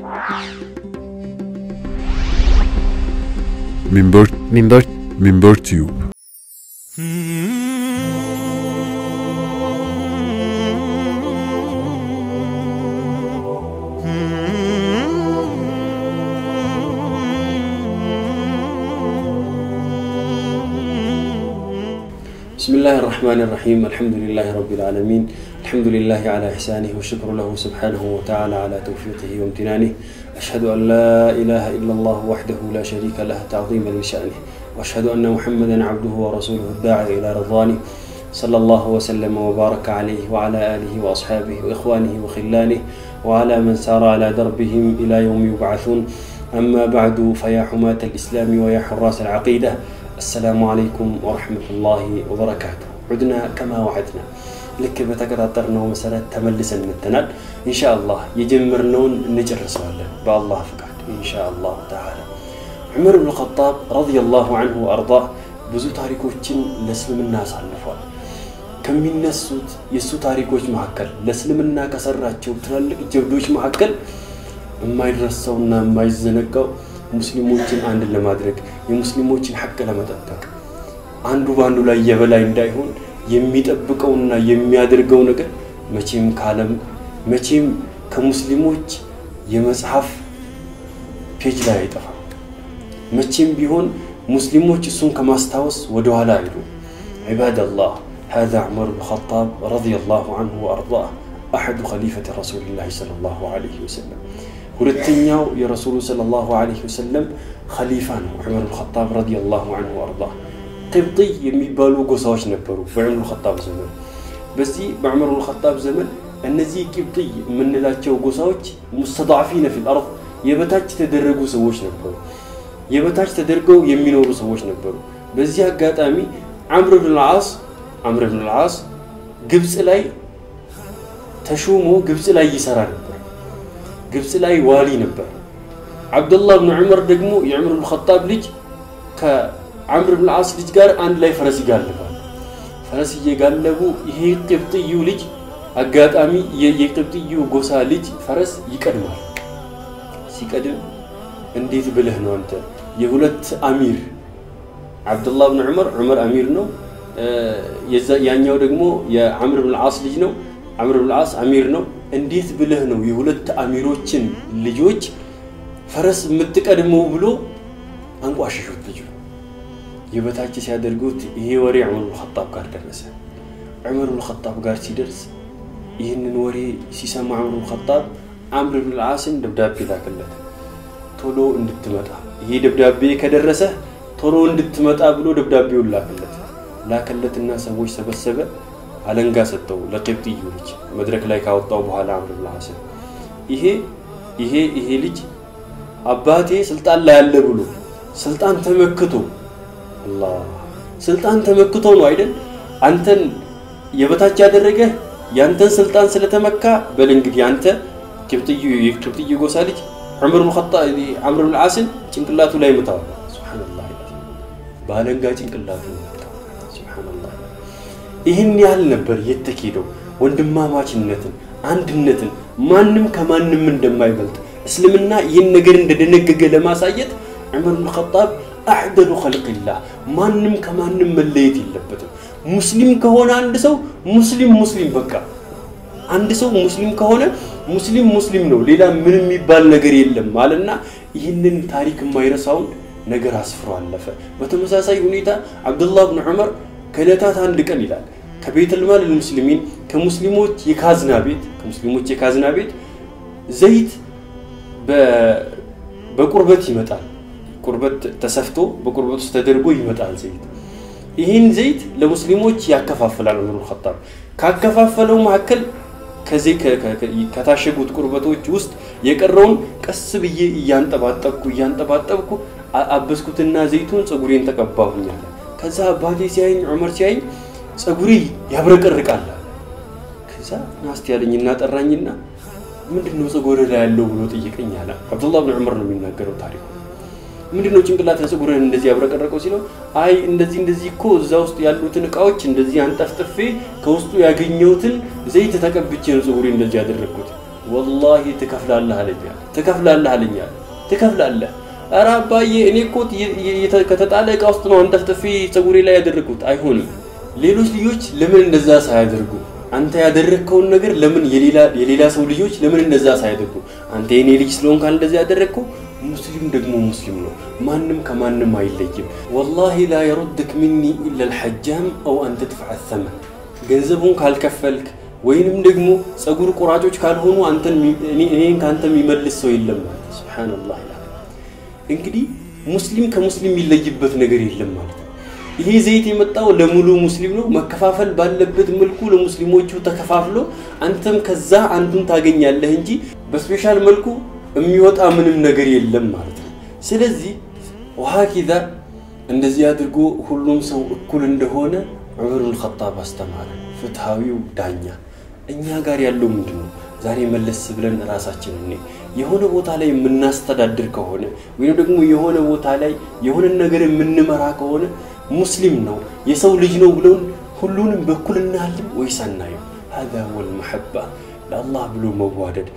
Minber, ሚንበር Minber Tube. بسم الله الرحمن الرحيم الحمد لله رب العالمين الحمد لله على إحسانه والشكر له سبحانه وتعالى على توفيقه وامتنانه أشهد أن لا إله إلا الله وحده لا شريك له تعظيما لشأنه وأشهد أن محمدا عبده ورسوله الداعي إلى رضوانه صلى الله وسلم وبارك عليه وعلى آله وأصحابه وإخوانه وخلانه وعلى من سار على دربهم إلى يوم يبعثون أما بعد فيا حماة الإسلام ويا حراس العقيدة السلام عليكم ورحمة الله وبركاته عدنا كما وعدنا ልክ በተቀጣጠርነው መሰረት ተመልሰን መተናል ኢንሻ አላህ የጀመርነውን እንጨርሰዋለን በአላህ ፍቃድ ኢንሻ አላሁ ተዓላ ዑመር ብን ኸጣብ ረዲየላሁ አንሁ ወአርዳ ብዙ ታሪኮችን ለእስልምና አሳልፏል ከሚነሱት የእሱ ታሪኮች መካከል ለእስልምና ከሰራቸው ትላልቅ ጀብዶች መካከል የማይረሳውና የማይዘነጋው ሙስሊሞችን አንድ ለማድረግ የሙስሊሞችን ሐቅ ለመጠበቅ አንዱ በአንዱ ላይ የበላይ እንዳይሆን የሚጠብቀውና የሚያደርገው ነገር መቼም ካለም መቼም ከሙስሊሞች የመጽሐፍ ፔጅ ላይ አይጠፋም መቼም ቢሆን ሙስሊሞች እሱን ከማስታወስ ወደኋላ አይሉ عباد الله هذا عمر بن الخطاب رضي الله عنه وأرضاه أحد خليفة رسول الله صلى الله عليه وسلم ሁለተኛው የረሱሉ ሰለላሁ ዐለይሂ ወሰለም ኸሊፋ ነው ዑመር ብን ኸጣብ ረዲየላሁ ዐንሁ ወአርዳ ቅብጥይ የሚባሉ ጎሳዎች ነበሩ በዑመር ብን ኸጣብ ዘመን በዚህ በዑመር ብን ኸጣብ ዘመን እነዚህ ቅብጥይ የምንላቸው ጎሳዎች ሙስተضዓፊነ ፊል አርድ የበታች የተደረጉ ሰዎች ነበሩ የበታች ተደርገው የሚኖሩ ሰዎች ነበሩ በዚህ አጋጣሚ አምር ብን ልዓስ አምር ብን ልዓስ ግብፅ ላይ ተሹሞ ግብፅ ላይ ይሰራ ነበር ግብፅ ላይ ዋሊ ነበር አብደላህ ብን ዑመር ደግሞ የዑመር ብን ኸጣብ ልጅ ከአምር ብን ዓስ ልጅ ጋር አንድ ላይ ፈረስ ይጋልባል ፈረስ እየጋለቡ ይሄ ቅብጥዩ ልጅ አጋጣሚ የቅብጥዩ ጎሳ ልጅ ፈረስ ይቀድማል ሲቀድም እንዴት ብለህ ነው አንተ የሁለት አሚር አብደላህ ብን ዑመር ዑመር አሚር ነው ያኛው ደግሞ የአምር ብን ዓስ ልጅ ነው አምር ብን ዓስ አሚር ነው እንዴት ብለህ ነው የሁለት አሚሮችን ልጆች ፈረስ የምትቀድመው ብሎ አንቋሸሹት ልጁ የበታች ሲያደርጉት ይሄ ወሬ ዑመር ብን ኸጣብ ጋር ደረሰ ዑመር ብን ኸጣብ ጋር ሲደርስ ይህንን ወሬ ሲሰማ ዑመር ብን ኸጣብ አምር ብን ልዓስን ደብዳቤ ላከለት ቶሎ እንድትመጣ ይሄ ደብዳቤ ከደረሰ ቶሎ እንድትመጣ ብሎ ደብዳቤውን ላከለት ላከለትና ሰዎች ሰበሰበ አለንጋ ሰጠው ለቅብጥዩ ልጅ መድረክ ላይ ካወጣው በኋላ አምር ብን ሐሰን ይሄ ይሄ ይሄ ልጅ አባቴ ስልጣን ላይ ያለ ብሎ ስልጣን ተመክቶ አላህ ስልጣን ተመክቶ ነው አይደል አንተን የበታች ያደረገ ያንተን ስልጣን ስለተመካ በል እንግዲህ አንተ ቅብጥዩ የቅብጥዩ ጎሳ ልጅ ዑመር ብን ኸጣብ አምር ብን ዓስን ጭንቅላቱ ላይ ምታው ሱብሃንአላህ በአለንጋ ጭንቅላቱ ምታው ሱብሃንአላህ ይህን ያህል ነበር የተኬደው ወንድማማችነትን አንድነትን ማንም ከማንም እንደማይበልጥ እስልምና ይህን ነገር እንደደነገገ ለማሳየት ዑመር ብን ኸጣብ አዕደሉ ኸልቅላህ ማንም ከማንም መለየት የለበትም ሙስሊም ከሆነ አንድ ሰው ሙስሊም ሙስሊም በቃ አንድ ሰው ሙስሊም ከሆነ ሙስሊም ሙስሊም ነው ሌላ ምንም የሚባል ነገር የለም አለና ይህንን ታሪክ የማይረሳውን ነገር አስፍሮ አለፈ በተመሳሳይ ሁኔታ አብዱላህ ብን ዑመር ከዕለታት አንድ ቀን ይላል ከቤተልማል ልሙስሊሚን ከሙስሊሞች የካዝና ቤት ከሙስሊሞች የካዝና ቤት ዘይት በቁርበት ይመጣል ቁርበት ተሰፍቶ በቁርበት ውስጥ ተደርጎ ይመጣል ዘይት ይህን ዘይት ለሙስሊሞች ያከፋፍላል ዑመር ኸጣብ ካከፋፈለው መካከል ከዚህ ከታሸጉት ቁርበቶች ውስጥ የቀረውን ቀስ ብዬ እያንጠባጠብኩ እያንጠባጠብኩ አበስኩትና ዘይቱን ፀጉሬን ተቀባሁኛል ከዛ አባቴ ሲያይኝ ዑመር ሲያይኝ ፀጉሬ ያብረቀርቃል ከዛ ናስቲ ያለኝና ጠራኝና ምንድን ነው ፀጉር ላይ ያለው ብሎ ጠየቀኝ አለ አብዱላህ ብን ዑመር ነው የሚናገረው ታሪኩ ምንድን ነው ጭንቅላት ፀጉርን እንደዚህ ያብረቀረቀው ሲለው አይ እንደዚህ እንደዚህ እኮ እዛ ውስጥ ያሉትን እቃዎች እንደዚህ አንጠፍጥፌ ከውስጡ ያገኘሁትን ዘይት ተቀብቼ ነው ፀጉሬ እንደዚህ ያደረግኩት ወላሂ ትከፍላለህ አለኝ አለ። ትከፍላለህ አለኝ አለ። ትከፍላለህ ኧረ አባዬ እኔ እኮ ከተጣለ እቃ ውስጥ ነው አንጠፍጥፌ ፀጉሬ ላይ ያደረግኩት። አይሆንም። ሌሎች ልጆች ለምን እንደዛ ሳያደርጉ አንተ ያደረግከውን ነገር ለምን የሌላ ሰው ልጆች ለምን እንደዛ ሳያደርጉ አንተ የኔ ልጅ ስለሆንክ እንደዛ ያደረግከው ሙስሊም ደግሞ ሙስሊም ነው። ማንም ከማንም አይለይም። ወላሂ ላ የሩድክ ሚኒ ኢላ ልሐጃም አው አን ተድፈዕ ተመን ገንዘቡን ካልከፈልክ ወይንም ደግሞ ፀጉር ቆራጮች ካልሆኑ እኔን ከአንተ የሚመልስ ሰው የለም ማለት ሱብሓነላህ ይላል። እንግዲህ ሙስሊም ከሙስሊም የሚለይበት ነገር የለም ማለት ነው። ይሄ ዘይት የመጣው ለሙሉ ሙስሊም ነው። መከፋፈል ባለበት መልኩ ለሙስሊሞቹ ተከፋፍሎ አንተም ከዛ አንዱን ታገኛለህ እንጂ በስፔሻል መልኩ የሚወጣ ምንም ነገር የለም ማለት ነው። ስለዚህ ወሀኪዛ እንደዚህ አድርጎ ሁሉም ሰው እኩል እንደሆነ ዑመሩል ኸጣብ አስተማረ፣ ፍትሃዊው ዳኛ። እኛ ጋር ያለው ምንድን ነው? ዛሬ መለስ ብለን ራሳችን እኔ የሆነ ቦታ ላይ የምናስተዳድር ከሆነ ወይም ደግሞ የሆነ ቦታ ላይ የሆነን ነገር የምንመራ ከሆነ ሙስሊም ነው የሰው ልጅ ነው ብለውን ሁሉንም በኩል እናያለን ወይስ አናየው? ሀዛ ወል መሐባ ለአላህ ብሎ መዋደድ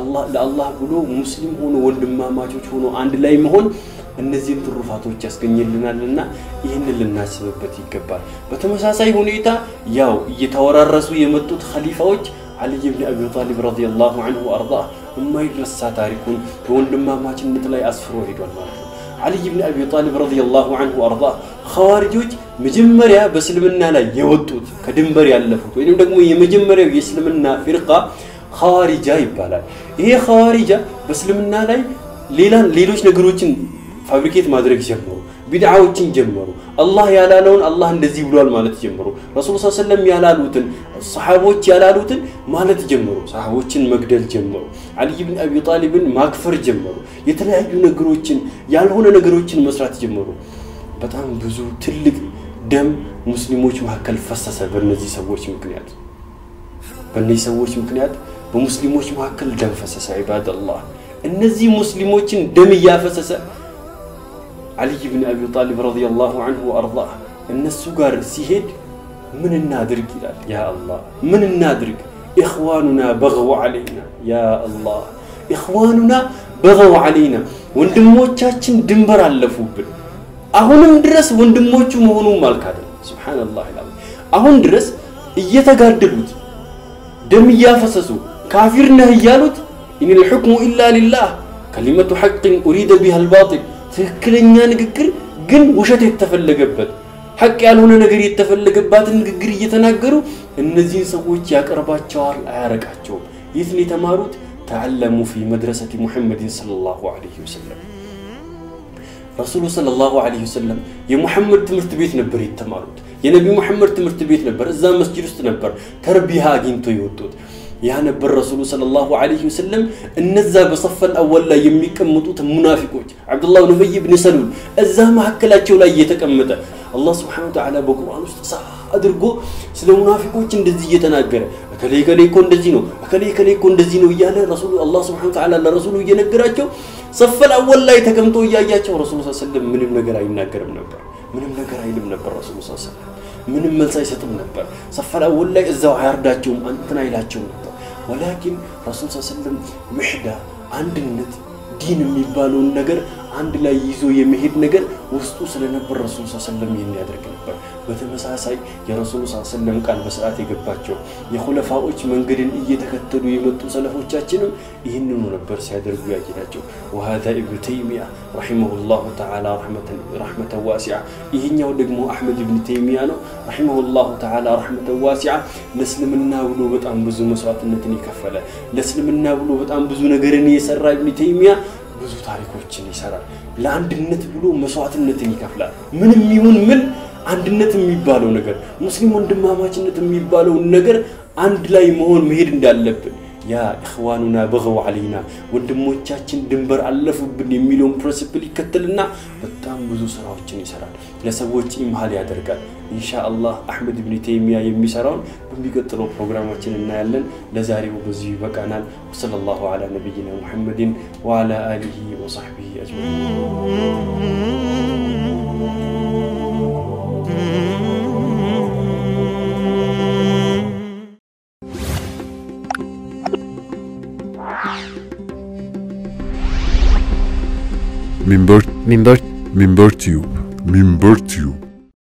ለአላህ ብሎ ሙስሊም ሆኖ ወንድማማቾች ሆኖ አንድ ላይ መሆን እነዚህን ትሩፋቶች ያስገኝልናልና ይህንን ልናስብበት ይገባል። በተመሳሳይ ሁኔታ ያው እየተወራረሱ የመጡት ኸሊፋዎች አልይ ብን አቢ ጣሊብ ረዲየላሁ አንሁ አርዳ የማይረሳ ታሪኩን በወንድማማችነት ላይ አስፍሮ ሄዷል ማለት ነው። አልይ ብን አቢ ጣሊብ ረዲየላሁ አንሁ አርዳ ኸዋሪጆች መጀመሪያ በእስልምና ላይ የወጡት ከድንበር ያለፉት ወይም ደግሞ የመጀመሪያው የእስልምና ፊርቃ ኸዋሪጃ ይባላል። ይሄ ኸዋሪጃ በእስልምና ላይ ሌላ ሌሎች ነገሮችን ፋብሪኬት ማድረግ ጀመሩ። ቢድዓዎችን ጀመሩ። አላህ ያላለውን አላህ እንደዚህ ብሏል ማለት ጀመሩ። ረሱል ስ ሰለም ያላሉትን ሰሓቦች ያላሉትን ማለት ጀመሩ። ሰሓቦችን መግደል ጀመሩ። አልይ ብን አቢ ጣሊብን ማክፈር ጀመሩ። የተለያዩ ነገሮችን ያልሆነ ነገሮችን መስራት ጀመሩ። በጣም ብዙ ትልቅ ደም ሙስሊሞች መካከል ፈሰሰ። በእነዚህ ሰዎች ምክንያት በእነዚህ ሰዎች ምክንያት በሙስሊሞች መካከል ደም ፈሰሰ። ዒባደላህ እነዚህ ሙስሊሞችን ደም እያፈሰሰ አልይ ብን አቢ ጣሊብ ረዲየላሁ አንሁ አርዳ እነሱ ጋር ሲሄድ ምን እናድርግ ይላል። ያ አላህ ምን እናድርግ? ኢኽዋኑና በገው ዓለይና ያ አላህ ኢኽዋኑና በገው ዓለይና ወንድሞቻችን ድንበር አለፉብን። አሁንም ድረስ ወንድሞቹ መሆኑም አልካደም። ሱብሓነላህ ይላል። አሁን ድረስ እየተጋደሉት ደም እያፈሰሱ ካፊር ነህ እያሉት ኢኒል ሑክሙ ኢላ ሊላህ ከሊመቱ ሐቅን ኡሪደ ቢሃ አልባጢል ትክክለኛ ንግግር ግን ውሸት የተፈለገበት ሐቅ ያልሆነ ነገር የተፈለገባትን ንግግር እየተናገሩ እነዚህን ሰዎች ያቀርባቸዋል፣ አያረቃቸውም። የት ነው የተማሩት? ተዓለሙ ፊ መድረሰቲ ሙሐመድን ሰለላሁ ዐለይሂ ወሰለም። ረሱሉ ሰለላሁ ዐለይሂ ወሰለም የሙሐመድ ትምህርት ቤት ነበር የተማሩት። የነቢ ሙሐመድ ትምህርት ቤት ነበር። እዛ መስጂድ ውስጥ ነበር ተርቢያ አግኝቶ የወጡት። ያ ነበር ረሱሉ ሰለላሁ ዐለይሂ ወሰለም እነዛ በሰፈል አወል ላይ የሚቀመጡት ሙናፊቆች አብዱላህ ብን ኡበይ ብን ሰሉል እዛ መካከላቸው ላይ እየተቀመጠ አላህ ስብሐነሁ ወተዓላ በቁርአን ውስጥ ሳ አድርጎ ስለ ሙናፊቆች እንደዚህ እየተናገረ እከሌ እከሌ እኮ እንደዚህ ነው፣ እከሌ እከሌ እኮ እንደዚህ ነው እያለ ረሱሉ አላህ ስብሐነሁ ወተዓላ ለረሱሉ እየነገራቸው ሰፈል አወል ላይ ተቀምጦ እያያቸው ረሱሉ ሰለላሁ ዐለይሂ ወሰለም ምንም ነገር አይናገርም ነበር። ምንም ነገር አይልም ነበር ረሱሉ ሰለላሁ ዐለይሂ ወሰለም ምንም መልስ አይሰጥም ነበር። ሰፈል አወል ላይ እዛው አያርዳቸውም፣ እንትን አይላቸውም ነበር። ወላኪን ረሱል ስ ሰለም ውሕዳ አንድነት ዲን የሚባለውን ነገር አንድ ላይ ይዞ የመሄድ ነገር ውስጡ ስለነበር ረሱል ስ ሰለም ይህን ያደርግ ነበር። በተመሳሳይ የረሱሉ ስ ሰለም ቃል በስርዓት የገባቸው የኹለፋዎች መንገድን እየተከተሉ የመጡ ሰለፎቻችንም ይህንኑ ነበር ሲያደርጉ ያየናቸው። ወሃዛ ኢብኑ ተይሚያ ረሒመሁላሁ ተዓላ ረሕመተን ዋሲዓ፣ ይህኛው ደግሞ አሕመድ ኢብኑ ተይሚያ ነው ረሒመሁላሁ ተዓላ ረሕመተን ዋሲዓ። ለእስልምና ብሎ በጣም ብዙ መስዋዕትነትን የከፈለ ለእስልምና ብሎ በጣም ብዙ ነገርን የሰራ ኢብኑ ተይሚያ ብዙ ታሪኮችን ይሰራል። ለአንድነት ብሎ መስዋዕትነትን ይከፍላል። ምንም ይሁን ምን አንድነት የሚባለው ነገር ሙስሊም ወንድማማችነት የሚባለውን ነገር አንድ ላይ መሆን መሄድ እንዳለብን ያ ኢኽዋኑና በገው ዓለይና ወንድሞቻችን ድንበር አለፉብን የሚለውን ፕሪንሲፕል ይከተልና በጣም ብዙ ስራዎችን ይሰራል። ለሰዎች ኢምሃል ያደርጋል። ኢንሻአላህ አሕመድ ብን ተይሚያ የሚሰራውን በሚቀጥለው ፕሮግራማችን እናያለን። ለዛሬው በዚሁ ይበቃናል። ወሰለላሁ ዐላ ነቢይና ሙሐመድን ወዐላ አሊሂ ወሰሕቢሂ አጅመዒን። منبر منبر منبر تيوب منبر تيوب